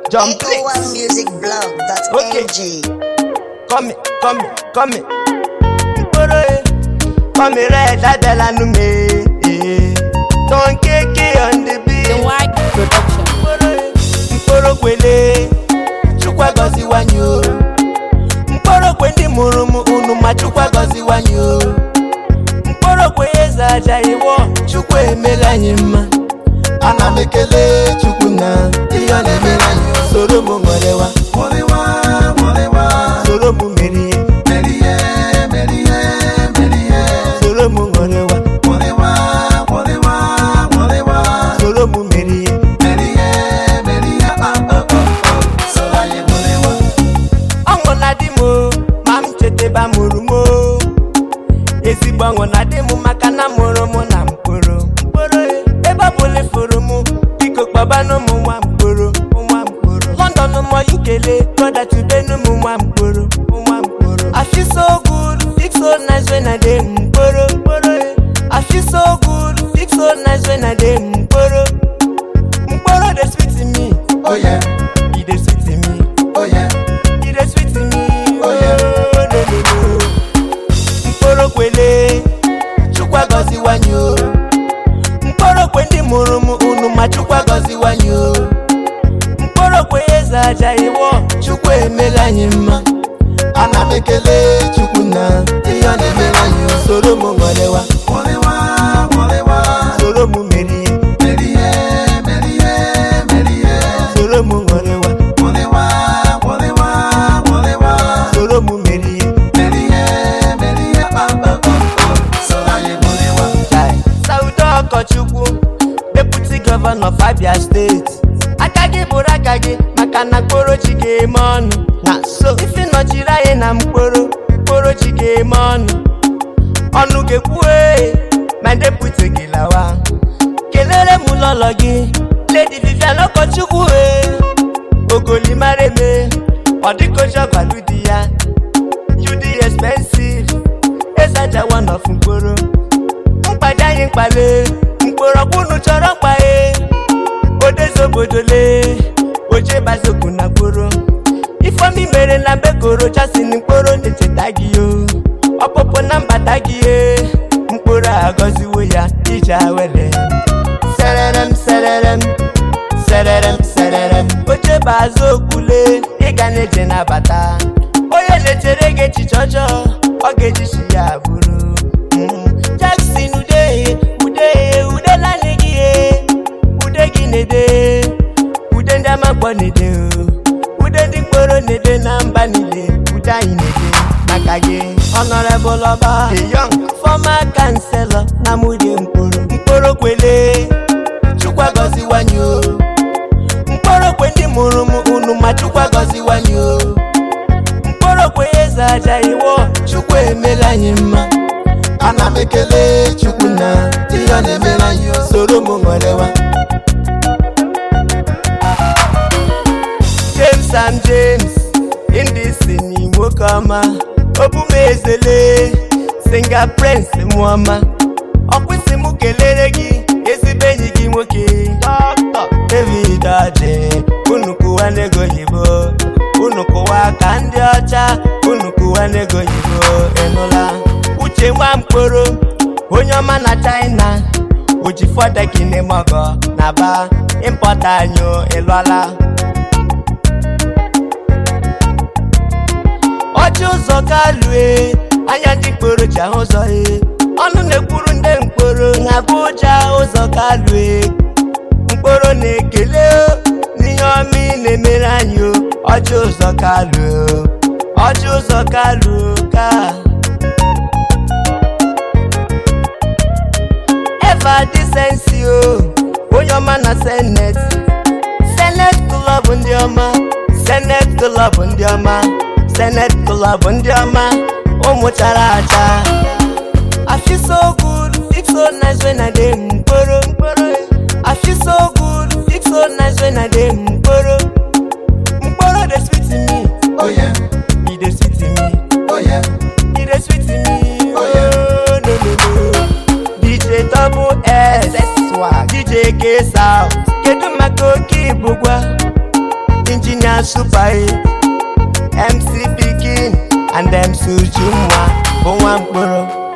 Jump Echo One Music Blog dot Okay. NG. Come, come, come. Mkporo e, come red abịala nụ m e. e. Don keke on the The beat. White Production. Mkporo e, mkporo kwele, Chukwu agọziwanye o. Mkporo kwe ndị mụrụ m unu ma Chukwu agọziwanye o. Mkporo kwe eze aja iwọ, Chukwu emela anyị mma. Ana m ekele Chukwu na ihe ọ na-emere anyị o. Soro m nwerewa, soro m merie, soro m nwerewa, soro m merie. ọṅụ na dị m o, ma m chetaba mụrụ m o. ezigbo ọṅụ na dị m maka na mụrụ m na mkporo mkporo e, ebe ọ bụla ifuru m biko kpọbanụ m nwa mkporo nwa mkporo london mọ ikele brother tubenu m nwa mkporo nwa mkporo I feel so good feel so nice when I dey mkporo mkporo e. I feel so good feel so nice when I dey mkporo mkporo dey sweet me Oh yeah, e dey sweet me oh yeah, e dey sweet me Oh, yeah. oh, no, no, no. mkporo kwele chukwu agọziwanye o mkporo kwe ndị mụrụ m unu ma chukwu agọziwanye o mkporo kwe eze aja iwọ chukwu emela anyị mma ana m ekele Chukwu na ihe ọ na-emere anyị o. soro m ṅụrịwa Nwụrịwa, nwụrịwa, soro m merie merie, merie, merie. soro m ṅụrịwa Nwụrịwa, nwụrịwa, nwụrịwa, soro m merie merie, merie. Oh, oh, oh, oh. Soro anyị nwụrịwa. Chai. Saudo Ọkọchukwu deputi gọvanọ of Abia steeti aka gị bụrụ aka gị maka na mkporo chi ga-eme ọnụ na so ife nọchiri anyị na mkporo mkporo chi ga-eme ọnụ ọnụ ga-ekwue ma deputi gị lawa kelere m lọlọ gị Lady Vivian Ọkọchukwu e ogolimara eme ọ dịkocha gwalu di ya you dị expensive ezaja one of mkporo mkpado anyị mkpale mkpọrọgwụ unu chọrọ mkpaghe odezobodole ojegbazokwu na mkporo ifeomi mere na mbekoro jasin mkporo na-echeta gị o ọpụpụ na mbata gị e mkporo agọziwo ya ije awele sererem sererem sererem sererem ojebazu okwule ịga na-eje nabata onye na-echere gị echiche ọjọọ ọ ga-ejichi ya bụrụ Mm. Jackson ude ude ude naanị gị e ude gị na-ede ude ndị amakpọ na-ede o. ude ndị mkporo na-ede na mba niile ude anyị na-ede maka gị honorable ọba the young former chancellor na mude mkporo mkporo kwele chukwu agọziwanye o mkporo kwe ndị mụrụ m unu ma chukwu agọziwanye o mkporo kwe eze aja iwọ chukwu emela anyị mma ana m ekele Chukwu na ihe ọ na-emere anyị o. soro m nwerewa James and James ndị si n'Igbo kọma obumezele singa prince mụọma ọkwụsị m kelere gị ezigbo enyi gị nwoke Dr. David Aje unu kụwa n'ego oyibo unu kụwa ka ndị ọcha unu kụwa n'ego oyibo ịnụla uche nwa mkporo onye ọma na China oji fọdekinimogo na ba impọta anyị ịlụọla ọchị ụzọ kalue anya ndị mkporo ji ahụ ụzọ e ọnụ na-ekwuru ndị mkporo na Abuja ụzọ kalue mkporo na-ekele o, n'ihe ọma ị na-emere anyị o ọchị ụzọ kalue o, ọchị ụzọ kalue ka eva disensi o onye ọma na senet senet klọb ndị ọma senet klọb ndị ọma senet klọb ndị ọma ụmụ chara acha I feel so good, feel so nice when I dey mkporo mkporo I feel so good, feel so nice when I dey mkporo mkporo dey sweet me, Oh yeah, e dey sweet me, oh yeah, e dey sweet me, Oh, yeah. oh no no no. DJ double S, DJ K South, kedu maka oke ibugwa? injinia super e mc pikin and mc ujunwa bụ nwa mkpụrụ